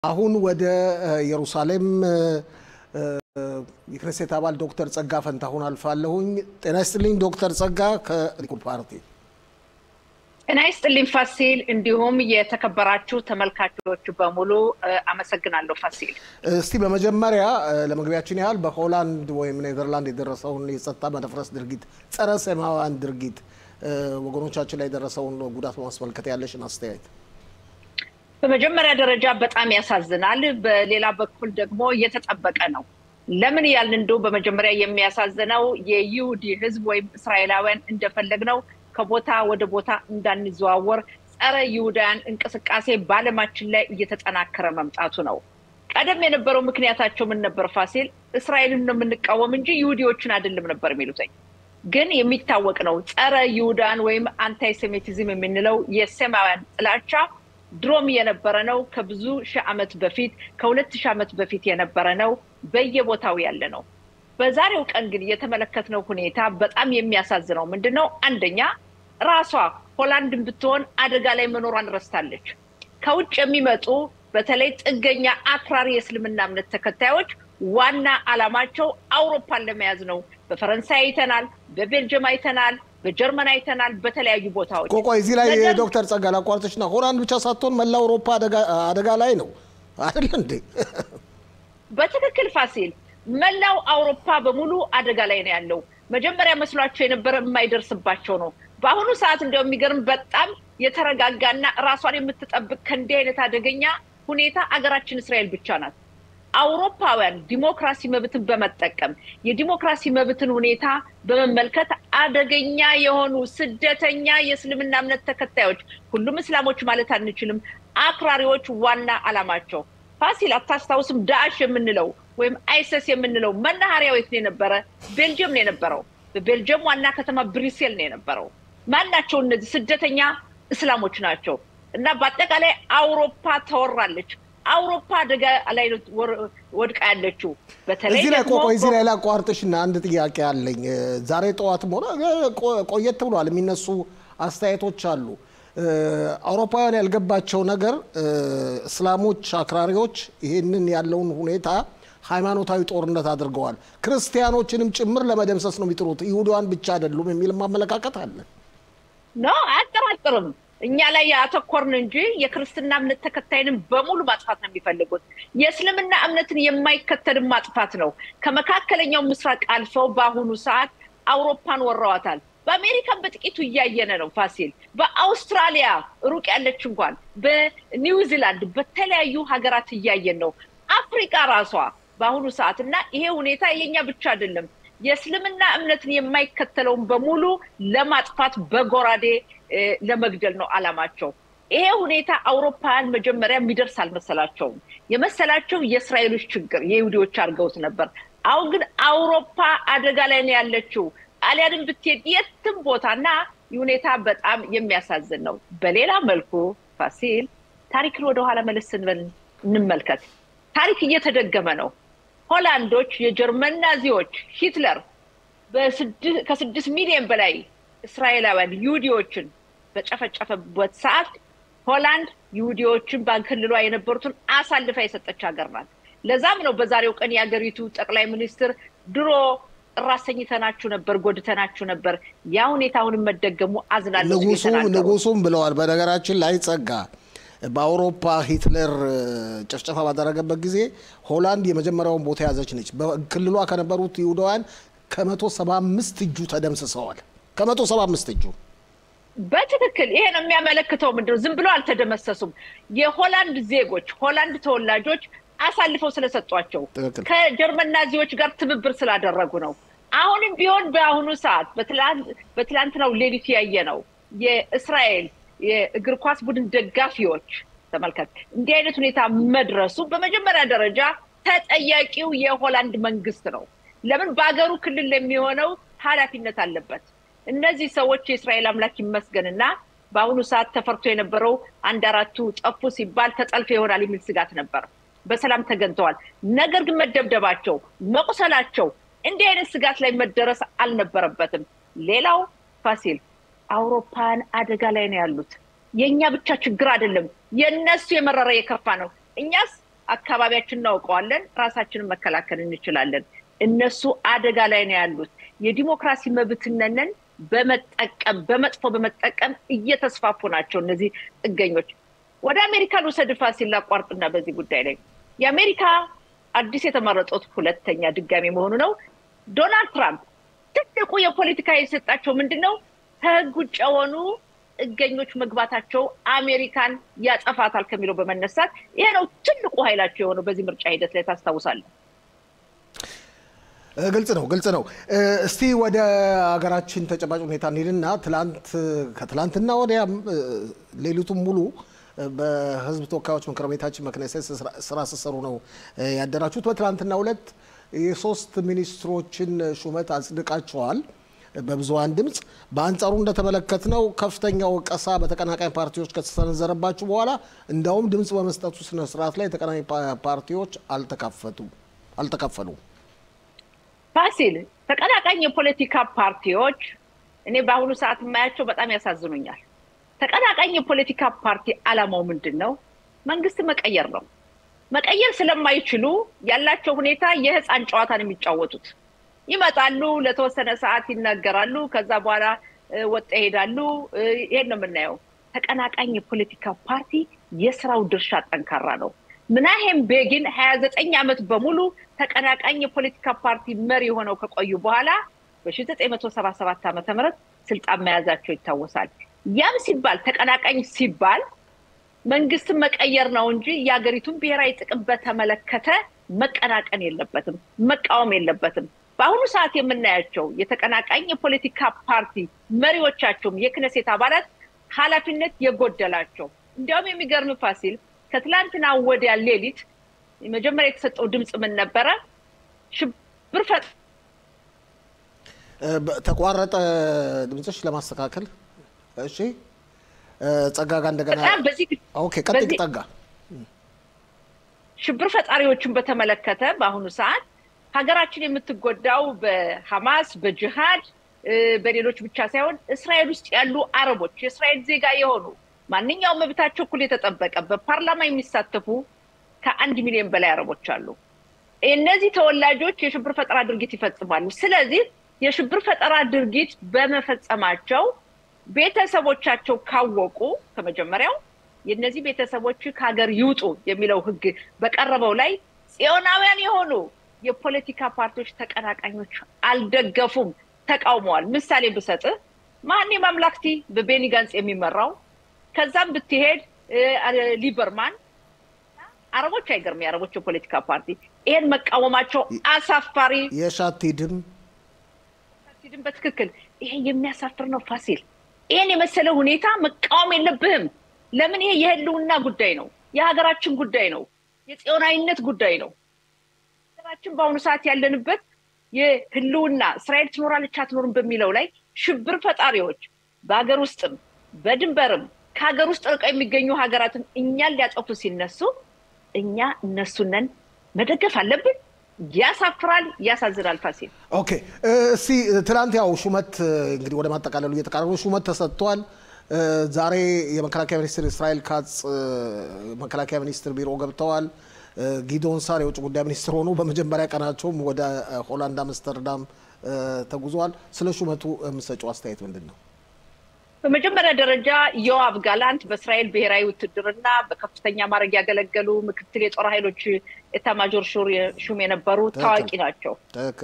አሁን ወደ ኢየሩሳሌም የክኔሴት አባል ዶክተር ጸጋ ፈንታሁን አልፋለሁኝ። ጤና ይስጥልኝ ዶክተር ጸጋ ከሊኩድ ፓርቲ። ጤና ይስጥልኝ ፋሲል፣ እንዲሁም የተከበራችሁ ተመልካቾች በሙሉ አመሰግናለሁ ፋሲል። እስቲ በመጀመሪያ ለመግቢያችን ያህል በሆላንድ ወይም ኔዘርላንድ የደረሰውን የጸጥታ መደፍረስ ድርጊት፣ ጸረ ሴማውያን ድርጊት ወገኖቻችን ላይ የደረሰውን ጉዳት በማስመልከት ያለሽን አስተያየት። በመጀመሪያ ደረጃ በጣም ያሳዝናል። በሌላ በኩል ደግሞ እየተጠበቀ ነው። ለምን ያልን እንደው በመጀመሪያ የሚያሳዝነው የይሁዲ ሕዝብ ወይም እስራኤላውያን እንደፈለግነው ከቦታ ወደ ቦታ እንዳንዘዋወር ጸረ ይሁዳውያን እንቅስቃሴ በዓለማችን ላይ እየተጠናከረ መምጣቱ ነው። ቀደም የነበረው ምክንያታቸው ምን ነበር ፋሲል? እስራኤልን ነው የምንቃወም እንጂ ይሁዲዎችን አይደለም ነበር የሚሉትኝ። ግን የሚታወቅ ነው ጸረ ይሁዳን ወይም አንታይሴሜቲዝም የምንለው የሴማውያን ጥላቻ ድሮም የነበረ ነው። ከብዙ ሺህ ዓመት በፊት ከሁለት ሺህ ዓመት በፊት የነበረ ነው። በየቦታው ያለ ነው። በዛሬው ቀን ግን የተመለከትነው ሁኔታ በጣም የሚያሳዝነው ምንድን ነው? አንደኛ ራሷ ሆላንድን ብትሆን አደጋ ላይ መኖሯን ረስታለች። ከውጭ የሚመጡ በተለይ ጥገኛ አክራሪ የእስልምና እምነት ተከታዮች ዋና ዓላማቸው አውሮፓን ለመያዝ ነው። በፈረንሳይ አይተናል፣ በቤልጅየም አይተናል፣ በጀርመን አይተናል፣ በተለያዩ ቦታዎች። ቆቆ እዚህ ላይ ዶክተር ጸጋ ላቋርጥሽና ሆላንድ ብቻ ሳትሆን መላ አውሮፓ አደጋ ላይ ነው አይደል እንዴ? በትክክል ፋሲል፣ መላው አውሮፓ በሙሉ አደጋ ላይ ነው ያለው። መጀመሪያ መስሏቸው የነበረ የማይደርስባቸው ነው። በአሁኑ ሰዓት እንዲያው የሚገርም በጣም የተረጋጋና ራሷን የምትጠብቅ ከእንዲህ አይነት አደገኛ ሁኔታ አገራችን እስራኤል ብቻ ናት። አውሮፓውያን ዲሞክራሲ መብትን በመጠቀም የዲሞክራሲ መብትን ሁኔታ በመመልከት አደገኛ የሆኑ ስደተኛ የእስልምና እምነት ተከታዮች ሁሉም እስላሞች ማለት አንችልም፣ አክራሪዎች ዋና ዓላማቸው ፋሲል አታስታውስም? ዳዕሽ የምንለው ወይም አይሰስ የምንለው መናኸሪያው የት ነው የነበረ? ቤልጅየም ነው የነበረው። በቤልጅየም ዋና ከተማ ብሪሴል ነው የነበረው። ማን ናቸው እነዚህ? ስደተኛ እስላሞች ናቸው። እና በአጠቃላይ አውሮፓ ተወራለች። አውሮፓ አደጋ ላይ ወድቃ ያለችው በተለይ እዚህ ላይ ቆቆ እዚህ ላይ ላቋርጥሽና አንድ ጥያቄ አለኝ። ዛሬ ጠዋትም ሆነ ቆየት ብሏል የሚነሱ አስተያየቶች አሉ። አውሮፓውያን ያልገባቸው ነገር እስላሞች አክራሪዎች ይህንን ያለውን ሁኔታ ሃይማኖታዊ ጦርነት አድርገዋል። ክርስቲያኖችንም ጭምር ለመደምሰስ ነው የሚጥሩት፣ ይሁዳውያን ብቻ አይደሉም የሚል ማመለካከት አለ። ኖ አያጠራጥርም። እኛ ላይ ያተኮርን እንጂ የክርስትና እምነት ተከታይንም በሙሉ ማጥፋት ነው የሚፈልጉት። የእስልምና እምነትን የማይከተልን ማጥፋት ነው። ከመካከለኛው ምስራቅ አልፈው በአሁኑ ሰዓት አውሮፓን ወረዋታል። በአሜሪካን በጥቂቱ እያየነ ነው ፋሲል። በአውስትራሊያ ሩቅ ያለች እንኳን በኒውዚላንድ በተለያዩ ሀገራት እያየን ነው። አፍሪካ ራሷ በአሁኑ ሰዓት እና ይሄ ሁኔታ የኛ ብቻ አይደለም። የእስልምና እምነትን የማይከተለውን በሙሉ ለማጥፋት በጎራዴ ለመግደል ነው አላማቸው። ይሄ ሁኔታ አውሮፓውያን መጀመሪያ የሚደርስ አልመሰላቸውም። የመሰላቸው የእስራኤሎች ችግር የይሁዲዎች አድርገውት ነበር። አሁን ግን አውሮፓ አደጋ ላይ ነው ያለችው። ጣሊያንን ብትሄድ የትም ቦታ እና ሁኔታ በጣም የሚያሳዝን ነው። በሌላ መልኩ ፋሲል ታሪክን ወደኋላ መለስ ስንበል እንመልከት። ታሪክ እየተደገመ ነው። ሆላንዶች የጀርመን ናዚዎች ሂትለር ከስድስት ሚሊዮን በላይ እስራኤላውያን ይሁዲዎችን በጨፈጨፈበት ሰዓት ሆላንድ ይሁዲዎችን በክልሏ የነበሩትን አሳልፋ የሰጠች ሀገር ናት። ለዛም ነው በዛሬው ቀን የሀገሪቱ ጠቅላይ ሚኒስትር ድሮ ጥር አሰኝተናችሁ ነበር፣ ጎድተናችሁ ነበር። ያ ሁኔታ አሁንም መደገሙ አዝናለሁ ንጉሱም ብለዋል። በነገራችን ላይ ጸጋ በአውሮፓ ሂትለር ጭፍጨፋ ባደረገበት ጊዜ ሆላንድ የመጀመሪያውን ቦታ ያዘች ነች። በክልሏ ከነበሩት ይሁዳውያን ከመቶ ሰባ አምስት እጁ ተደምስሰዋል። ከመቶ ሰባ አምስት እጁ በትክክል ይሄ ነው የሚያመለክተው። ምንድነው ዝም ብሎ አልተደመሰሱም። የሆላንድ ዜጎች ሆላንድ ተወላጆች አሳልፈው ስለሰጧቸው ከጀርመን ናዚዎች ጋር ትብብር ስላደረጉ ነው። አሁንም ቢሆን በአሁኑ ሰዓት በትላንትናው ሌሊት ያየ ነው የእስራኤል የእግር ኳስ ቡድን ደጋፊዎች ተመልከት፣ እንዲህ አይነት ሁኔታ መድረሱ በመጀመሪያ ደረጃ ተጠያቂው የሆላንድ መንግስት ነው። ለምን በሀገሩ ክልል ለሚሆነው ኃላፊነት አለበት። እነዚህ ሰዎች የእስራኤል አምላክ ይመስገንና በአሁኑ ሰዓት ተፈርቶ የነበረው አንድ አራቱ ጠፉ ሲባል ተጠልፎ ይሆናል የሚል ስጋት ነበር። በሰላም ተገኝተዋል። ነገር ግን መደብደባቸው፣ መቁሰላቸው እንዲህ አይነት ስጋት ላይ መደረስ አልነበረበትም። ሌላው ፋሲል አውሮፓን አደጋ ላይ ነው ያሉት። የእኛ ብቻ ችግር አይደለም፣ የእነሱ የመረረ የከፋ ነው። እኛስ አካባቢያችን እናውቀዋለን፣ ራሳችንን መከላከል እንችላለን። እነሱ አደጋ ላይ ነው ያሉት። የዲሞክራሲ መብትነንን በመጠቀም በመጥፎ በመጠቀም እየተስፋፉ ናቸው እነዚህ ጥገኞች። ወደ አሜሪካን ውሰድ ፋሲል ላቋርጥና በዚህ ጉዳይ ላይ የአሜሪካ አዲስ የተመረጡት ሁለተኛ ድጋሚ መሆኑ ነው። ዶናልድ ትራምፕ ትልቁ የፖለቲካ የሰጣቸው ምንድን ነው? ከህግ ውጭ የሆኑ ጥገኞች መግባታቸው አሜሪካን ያጠፋታል ከሚለው በመነሳት ይሄ ነው ትልቁ ኃይላቸው የሆነው በዚህ ምርጫ ሂደት ላይ ታስታውሳለህ። ግልጽ ነው፣ ግልጽ ነው። እስቲ ወደ ሀገራችን ተጨባጭ ሁኔታ እንሂድና ትላንት ከትላንትና ወዲያም ሌሊቱን ሙሉ በህዝብ ተወካዮች ምክር ቤታችን መክነሴት ስራ ስትሰሩ ነው ያደራችሁት። በትላንትና ሁለት የሶስት ሚኒስትሮችን ሹመት አጽድቃቸዋል በብዙሀን ድምፅ። በአንጻሩ እንደተመለከትነው ከፍተኛ ወቀሳ በተቀናቃኝ ፓርቲዎች ከተሰነዘረባችሁ በኋላ እንዳውም ድምፅ በመስጠቱ ስነስርዓት ላይ ተቀናቃኝ ፓርቲዎች አልተካፈሉም። ፋሲል ተቀናቃኝ የፖለቲካ ፓርቲዎች እኔ በአሁኑ ሰዓት የማያቸው በጣም ያሳዝኑኛል። ተቀናቃኝ የፖለቲካ ፓርቲ አላማው ምንድን ነው? መንግስት መቀየር ነው። መቀየር ስለማይችሉ ያላቸው ሁኔታ የህፃን ጨዋታን የሚጫወቱት ይመጣሉ፣ ለተወሰነ ሰዓት ይናገራሉ፣ ከዛ በኋላ ወጣ ይሄዳሉ። ይሄን ነው የምናየው። ተቀናቃኝ የፖለቲካ ፓርቲ የስራው ድርሻ ጠንካራ ነው። ምናሄም ቤጊን ሀያ ዘጠኝ ዓመት በሙሉ ተቀናቃኝ የፖለቲካ ፓርቲ መሪ ሆነው ከቆዩ በኋላ በሺ ዘጠኝ መቶ ሰባ ሰባት ዓመተ ምህረት ስልጣን መያዛቸው ይታወሳል። ያም ሲባል ተቀናቃኝ ሲባል መንግስትን መቀየር ነው እንጂ የሀገሪቱን ብሔራዊ ጥቅም በተመለከተ መቀናቀን የለበትም፣ መቃወም የለበትም። በአሁኑ ሰዓት የምናያቸው የተቀናቃኝ የፖለቲካ ፓርቲ መሪዎቻቸውም የክነሴት አባላት ኃላፊነት የጎደላቸው እንዲያውም የሚገርም ፋሲል ከትላንትና ወዲያ ሌሊት መጀመሪያ የተሰጠው ድምፅ ምን ነበረ? ሽብር ፈጥ ተቋረጠ ድምፅሽ ለማስተካከል እሺ ጸጋ ጋር እንደገና ኦኬ፣ ቀጥይ ጸጋ። ሽብር ፈጣሪዎችን በተመለከተ በአሁኑ ሰዓት ሀገራችን የምትጎዳው በሐማስ በጅሃድ በሌሎች ብቻ ሳይሆን እስራኤል ውስጥ ያሉ አረቦች የእስራኤል ዜጋ የሆኑ ማንኛውም መብታቸው እኩል የተጠበቀ በፓርላማ የሚሳተፉ ከአንድ ሚሊዮን በላይ አረቦች አሉ። እነዚህ ተወላጆች የሽብር ፈጠራ ድርጊት ይፈጽማሉ። ስለዚህ የሽብር ፈጠራ ድርጊት በመፈጸማቸው ቤተሰቦቻቸው ካወቁ ከመጀመሪያው የእነዚህ ቤተሰቦች ከሀገር ይውጡ የሚለው ሕግ በቀረበው ላይ ጽዮናውያን የሆኑ የፖለቲካ ፓርቲዎች ተቀናቃኞች አልደገፉም፣ ተቃውመዋል። ምሳሌ ብሰጥህ ማን ማምላክቲ በቤኒ ጋንጽ የሚመራው ከዛም ብትሄድ ሊበርማን አረቦች አይገርም፣ የአረቦች የፖለቲካ ፓርቲ ይሄን መቃወማቸው አሳፋሪ። የሻቲድም ሻቲድም በትክክል ይሄ የሚያሳፍር ነው ፋሲል። ይሄን የመሰለ ሁኔታ መቃወም የለብህም። ለምን? ይሄ የህልውና ጉዳይ ነው፣ የሀገራችን ጉዳይ ነው፣ የጽዮናዊነት ጉዳይ ነው። ሀገራችን በአሁኑ ሰዓት ያለንበት የህልውና እስራኤል ትኖራለች አትኖርም በሚለው ላይ ሽብር ፈጣሪዎች በሀገር ውስጥም በድንበርም ከሀገር ውስጥ ርቀው የሚገኙ ሀገራትን እኛን ሊያጠፉ ሲነሱ እኛ እነሱነን መደገፍ አለብን። ያሳፍራል፣ ያሳዝናል። ፋሲል ኦኬ፣ እስቲ ትናንት ያው ሹመት እንግዲህ ወደ ማጠቃለሉ እየተቃረቡ ሹመት ተሰጥቷል። ዛሬ የመከላከያ ሚኒስትር እስራኤል ካጽ መከላከያ ሚኒስትር ቢሮ ገብተዋል። ጊዶን ሳር የውጭ ጉዳይ ሚኒስትር ሆኑ በመጀመሪያ ቀናቸውም ወደ ሆላንድ አምስተርዳም ተጉዘዋል። ስለ ሹመቱ የምትሰጪው አስተያየት ምንድን ነው? በመጀመሪያ ደረጃ ዮአብ ጋላንት በእስራኤል ብሔራዊ ውትድርና በከፍተኛ ማድረግ ያገለገሉ ምክትል የጦር ኃይሎች ኤታማዦር ሹም የነበሩ ታዋቂ ናቸው።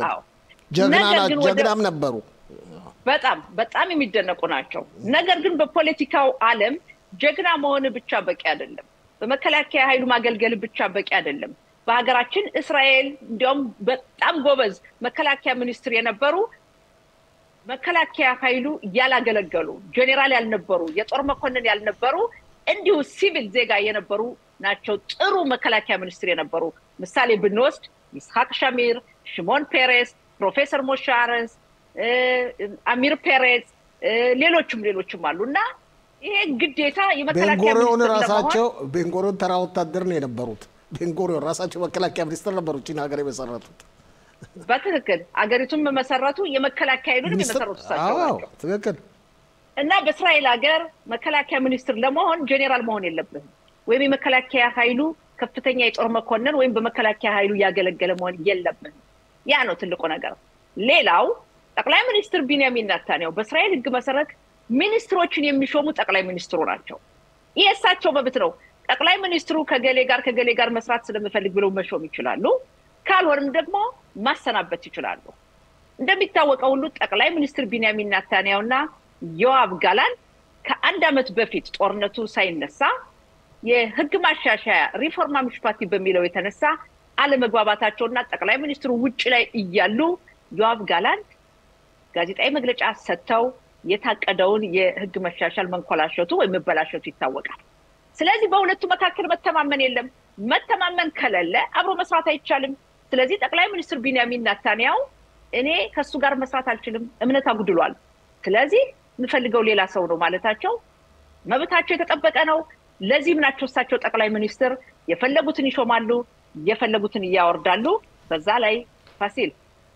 ጀግናም ነበሩ። በጣም በጣም የሚደነቁ ናቸው። ነገር ግን በፖለቲካው ዓለም ጀግና መሆን ብቻ በቂ አይደለም። በመከላከያ ኃይሉ ማገልገል ብቻ በቂ አይደለም። በሀገራችን እስራኤል እንዲያውም በጣም ጎበዝ መከላከያ ሚኒስትር የነበሩ መከላከያ ኃይሉ ያላገለገሉ ጄኔራል ያልነበሩ የጦር መኮንን ያልነበሩ እንዲሁ ሲቪል ዜጋ የነበሩ ናቸው። ጥሩ መከላከያ ሚኒስትር የነበሩ ምሳሌ ብንወስድ ይስሐቅ ሸሚር፣ ሽሞን ፔሬስ፣ ፕሮፌሰር ሞሻ አረንስ፣ አሚር ፔሬዝ፣ ሌሎችም ሌሎችም አሉ እና ይሄ ግዴታ የመከላከያ ቤንጎሪዮን ራሳቸው ቤንጎሪዮን ተራ ወታደር ነው የነበሩት። ቤንጎሪዮን ራሳቸው መከላከያ ሚኒስትር ነበሩ ቺን ሀገር የመሰረቱት። በትክክል አገሪቱን በመሰረቱ የመከላከያ ኃይሉን የመሰረቱ እሳቸው ናቸው። ትክክል እና በእስራኤል ሀገር መከላከያ ሚኒስትር ለመሆን ጄኔራል መሆን የለብህም ወይም የመከላከያ ኃይሉ ከፍተኛ የጦር መኮንን ወይም በመከላከያ ኃይሉ እያገለገለ መሆን የለብንም። ያ ነው ትልቁ ነገር። ሌላው ጠቅላይ ሚኒስትር ቢንያሚን ናታንያሁ በእስራኤል ሕግ መሰረት ሚኒስትሮችን የሚሾሙ ጠቅላይ ሚኒስትሩ ናቸው። ይህ እሳቸው መብት ነው። ጠቅላይ ሚኒስትሩ ከገሌ ጋር ከገሌ ጋር መስራት ስለምፈልግ ብለው መሾም ይችላሉ። ካልሆንም ደግሞ ማሰናበት ይችላሉ። እንደሚታወቀው ሁሉ ጠቅላይ ሚኒስትር ቢንያሚን ናታንያሁ እና ዮአብ ጋላንት ከአንድ ዓመት በፊት ጦርነቱ ሳይነሳ የህግ ማሻሻያ ሪፎርማ ምሽፓቲ በሚለው የተነሳ አለመግባባታቸውና ጠቅላይ ሚኒስትሩ ውጭ ላይ እያሉ ዮአብ ጋላንት ጋዜጣዊ መግለጫ ሰጥተው የታቀደውን የህግ መሻሻል መንኮላሸቱ ወይም መበላሸቱ ይታወቃል። ስለዚህ በሁለቱ መካከል መተማመን የለም። መተማመን ከሌለ አብሮ መስራት አይቻልም። ስለዚህ ጠቅላይ ሚኒስትር ቢንያሚን ናታንያሁ እኔ ከእሱ ጋር መስራት አልችልም፣ እምነት አጉድሏል፣ ስለዚህ የምፈልገው ሌላ ሰው ነው ማለታቸው መብታቸው የተጠበቀ ነው። ለዚህም ናቸው እሳቸው ጠቅላይ ሚኒስትር የፈለጉትን ይሾማሉ፣ የፈለጉትን እያወርዳሉ። በዛ ላይ ፋሲል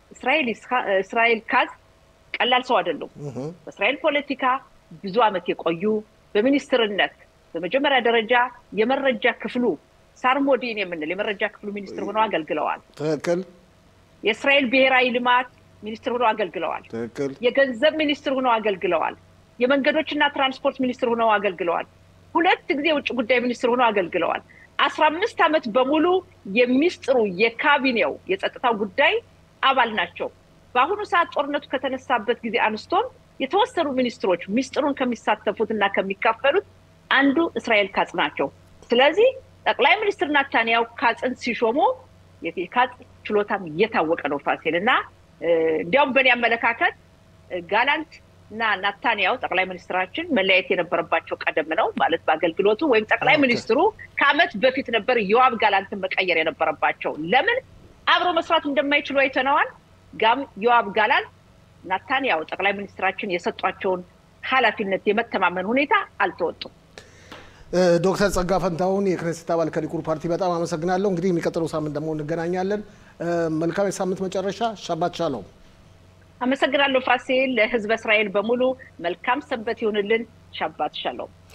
እስራኤል ካዝ ቀላል ሰው አይደሉም። በእስራኤል ፖለቲካ ብዙ ዓመት የቆዩ በሚኒስትርነት በመጀመሪያ ደረጃ የመረጃ ክፍሉ ሳርሞዲን የምንል የመረጃ ክፍሉ ሚኒስትር ሆነው አገልግለዋል። ትክክል። የእስራኤል ብሔራዊ ልማት ሚኒስትር ሆነው አገልግለዋል። ትክክል። የገንዘብ ሚኒስትር ሆነው አገልግለዋል። የመንገዶችና ትራንስፖርት ሚኒስትር ሆነው አገልግለዋል። ሁለት ጊዜ የውጭ ጉዳይ ሚኒስትር ሆነው አገልግለዋል። አስራ አምስት ዓመት በሙሉ የሚስጥሩ የካቢኔው የጸጥታው ጉዳይ አባል ናቸው። በአሁኑ ሰዓት ጦርነቱ ከተነሳበት ጊዜ አንስቶም የተወሰኑ ሚኒስትሮች ሚስጥሩን ከሚሳተፉት እና ከሚካፈሉት አንዱ እስራኤል ካጽ ናቸው። ስለዚህ ጠቅላይ ሚኒስትር ናታንያሁ ካጽን ሲሾሙ የካጽ ችሎታም እየታወቀ ነው ፋሲል እና እንዲያውም በእኔ አመለካከት ጋላንት እና ናታንያሁ ጠቅላይ ሚኒስትራችን መለያየት የነበረባቸው ቀደም ነው ማለት በአገልግሎቱ ወይም ጠቅላይ ሚኒስትሩ ከዓመት በፊት ነበር ዮአብ ጋላንትን መቀየር የነበረባቸው። ለምን አብሮ መስራት እንደማይችሉ አይተነዋል። ጋም ዮአብ ጋላንት ናታንያሁ ጠቅላይ ሚኒስትራችን የሰጧቸውን ኃላፊነት የመተማመን ሁኔታ አልተወጡም። ዶክተር ጸጋ ፈንታሁን የክኔሴት አባል ከሊኩድ ፓርቲ በጣም አመሰግናለሁ። እንግዲህ የሚቀጥለው ሳምንት ደግሞ እንገናኛለን። መልካም የሳምንት መጨረሻ። ሻባት ሻሎም። አመሰግናለሁ ፋሲል። ለህዝበ እስራኤል በሙሉ መልካም ሰንበት ይሁንልን። ሻባት ሻሎም።